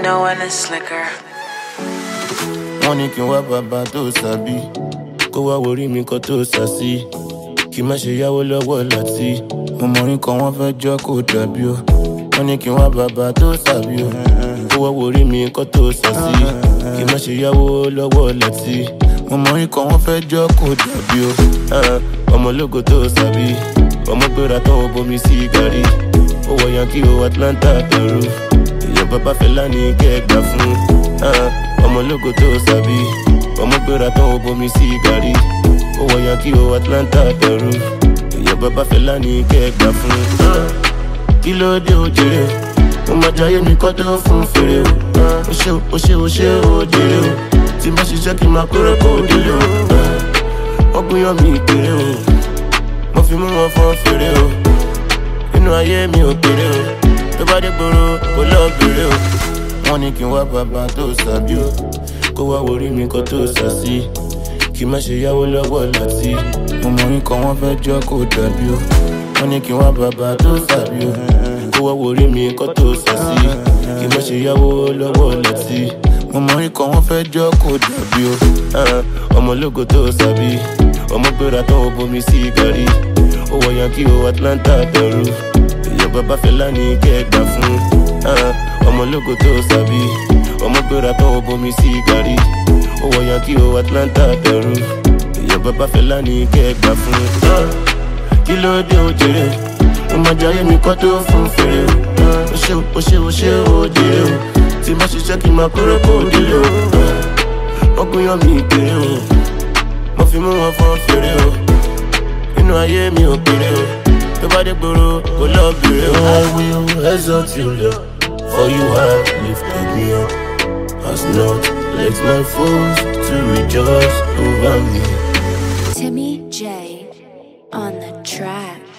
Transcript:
know when it's slicker. wọ́n ní kí n wá bàbá tó sàbí kó wá worí mi kan tó sàsí kí n má ṣe yáwó lọ́wọ́ láti ọmọrin kan wọ́n fẹ́ jọ́ kó dàbí o wọ́n ní kí n wá bàbá tó sàbí o kó wá worí mi kan tó sàsí kí n má ṣe yáwó lọ́wọ́ láti ọmọrin kan wọ́n fẹ́ jọ́ kó dàbí o Ah, ọmọ ológo tó sàbí ọmọ gbéra tán ó bomi sí gàrí ó wọ yankí o atlanta pẹ̀rú èèyàn bàbá fẹlá ní kẹgbà fún ah, ọmọ ológo tó sàbí ọmọ gbéra tán ó bomi sí gàrí ó wọ yankí o atlanta pẹ̀rú èèyàn bàbá fẹlá ní kẹgbà fún ah, kí ló dé o jèrè o mo máa jayé mi kọ́ tó fún fèrè o ah, o ṣe o ṣe o ṣe o jèrè o tí n bá ṣiṣẹ́ kí n máa kórè kó délé o ah, wọ́n gbìyàn mi kéré o mo fi mú wọn fọ́n fèrè o inú ayé mi ò kéré o tó bá dé gbòòrò kò lọ bèrè o. wọ́n ní kí n wá bàbá tó sàbí o kó wá worí mi kan tó sàsí kí n má ṣe yáwó lọ́wọ́ láti ọmọrin kan wọ́n fẹ́ jọ́ kó dàbí o. wọ́n ní kí n wá bàbá tó sàbí o kó wá worí mi kan tó sàsí kí n má ṣe yáwó lọ́wọ́ láti ọmọrin kan wọ́n fẹ́ jọ́ kó dàbí o. Ah, ọmọ ológo tó sàbí ọmọ gbéra tán ó bomi sí gàrí ó wọ yankí o atlanta pẹ̀rú èèyàn bàbá fẹlá ní kẹgbà fún ah, ọmọ ológo tó sàbí ọmọ gbéra tán ó bomi sí gàrí ó wọ yankí o atlanta pẹ̀rú èèyàn bàbá fẹlá ní kẹgbà fún ah, kí ló dé o jèrè o máa jayé mi kọ́ tó fún fèrè o ah, o ṣe o ṣe o ṣe o jèrè o tí n bá ṣiṣẹ́ kí n máa kórè kó délé o ah, ọkùnrin yàn mí kéré o mo fi mú wọn fọ́n fèrè o inú ayé mi ò kéré o tó bá dé gbòòrò kò lọ bèrè o. I will exalt you Lord for you have lifted me up as not let my foes to rejoice over me. Timmy J on the track.